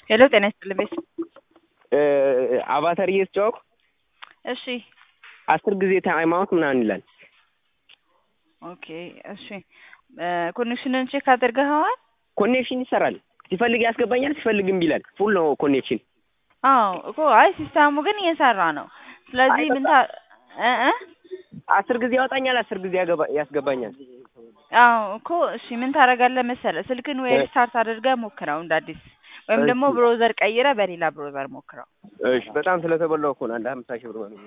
ሄሎ ጤና ይስጥልኝ ቤት አቫተር እየተጫወኩ እሺ አስር ጊዜ ታይም አውት ምናምን ይላል። ኦኬ እሺ ኮኔክሽንን ቼክ አድርገኸዋል? ኮኔክሽን ይሰራል። ሲፈልግ ያስገባኛል፣ ሲፈልግ እምቢ ይላል። ፉል ነው ኮኔክሽን። አዎ እኮ አይ ሲስተሙ ግን እየሰራ ነው። ስለዚህ አይ ምን በቃ- ታ እ እ አስር ጊዜ ያወጣኛል፣ አስር ጊዜ ያገባ- ያስገባኛል። አዎ እኮ እሺ ምን ታደርጋለህ መሰለህ ስልክን ወይ እ- ሪስታርት አድርገህ ሞክረው እንደ አዲስ ወይም እሺ። ደግሞ ብሮዘር ቀይረህ በሌላ ብሮዘር ሞክረው። እሺ በጣም ስለተበላው እኮ ነው። አንድ ሀምሳ ሺህ ብር